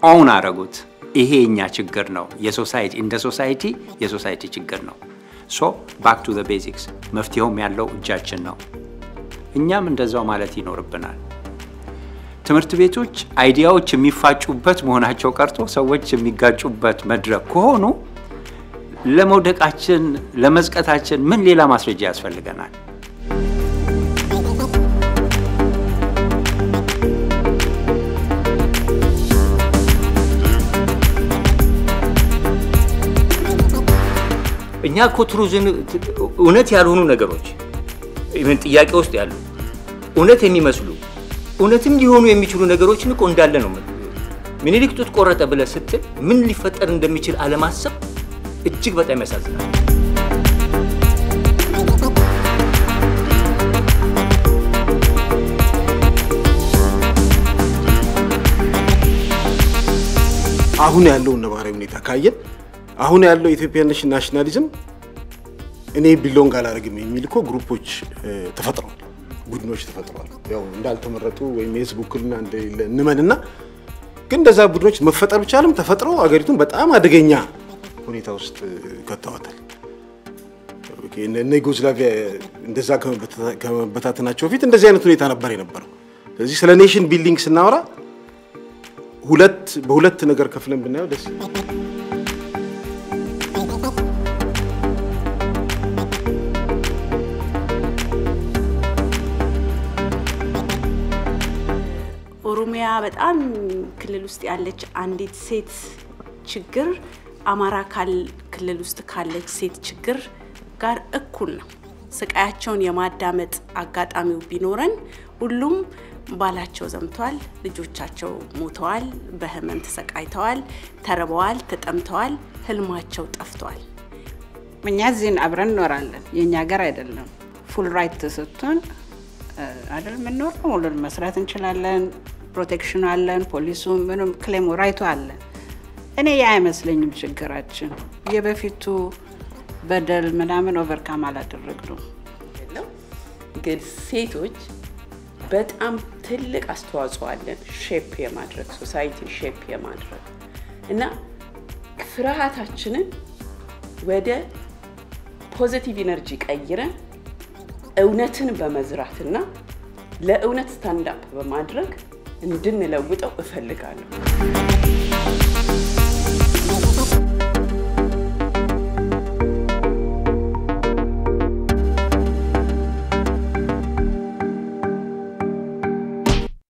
ኦውን አረጉት። ይሄ የኛ ችግር ነው። የሶሳይቲ እንደ ሶሳይቲ የሶሳይቲ ችግር ነው። ሶ ባክ ቱ ዘ ቤዚክስ መፍትሄውም ያለው እጃችን ነው። እኛም እንደዛው ማለት ይኖርብናል። ትምህርት ቤቶች አይዲያዎች የሚፋጩበት መሆናቸው ቀርቶ ሰዎች የሚጋጩበት መድረክ ከሆኑ ለመውደቃችን ለመዝቀታችን ምን ሌላ ማስረጃ ያስፈልገናል? እኛ እኮ ትሩዝን እውነት ያልሆኑ ነገሮች ምን ጥያቄ ውስጥ ያሉ እውነት የሚመስሉ እውነትም ሊሆኑ የሚችሉ ነገሮችን እኮ እንዳለ ነው። ምኒልክ ጡት ቆረጠ ብለህ ስትል ምን ሊፈጠር እንደሚችል አለማሰብ እጅግ በጣም ያሳዝናል። አሁን ያለውን ነባራዊ ሁኔታ ካየን አሁን ያለው የኢትዮጵያ ናሽናሊዝም እኔ ቢሎንግ አላደርግም የሚል እኮ ግሩፖች ተፈጥረዋል፣ ቡድኖች ተፈጥረዋል። ያው እንዳልተመረጡ ወይም የህዝብ ውክልና እንደሌለ እንመንና ግን እንደዛ ቡድኖች መፈጠር ብቻለም ተፈጥረው አገሪቱን በጣም አደገኛ ሁኔታ ውስጥ ከተዋታል። እነ ዩጎዝላቪያ እንደዛ ከመበታተናቸው በፊት እንደዚህ አይነት ሁኔታ ነበር የነበረው። ስለዚህ ስለ ኔሽን ቢልዲንግ ስናወራ ሁለት በሁለት ነገር ከፍለን ብናየው ደስ ኦሮሚያ በጣም ክልል ውስጥ ያለች አንዲት ሴት ችግር አማራ ክልል ውስጥ ካለች ሴት ችግር ጋር እኩል ነው። ስቃያቸውን የማዳመጥ አጋጣሚው ቢኖረን ሁሉም ባላቸው ዘምተዋል፣ ልጆቻቸው ሞተዋል፣ በህመም ተሰቃይተዋል፣ ተርበዋል፣ ተጠምተዋል፣ ህልማቸው ጠፍተዋል። እኛ እዚህን አብረን እኖራለን። የእኛ ሀገር አይደለም። ፉል ራይት ተሰጥቶን አይደል የምንኖር ሁሉን መስራት እንችላለን። ፕሮቴክሽኑ አለን፣ ፖሊሱ ምንም ክሌሙ ራይቱ አለን። እኔ ያ አይመስለኝም ችግራችን የበፊቱ በደል ምናምን ኦቨርካም አላደረግነው። ግን ሴቶች በጣም ትልቅ አስተዋጽኦ አለን ሼፕ የማድረግ ሶሳይቲ ሼፕ የማድረግ እና ፍርሃታችንን ወደ ፖዘቲቭ ኢነርጂ ቀይረን እውነትን በመዝራትና ለእውነት ስታንዳፕ በማድረግ እንድንለውጠው እፈልጋለሁ።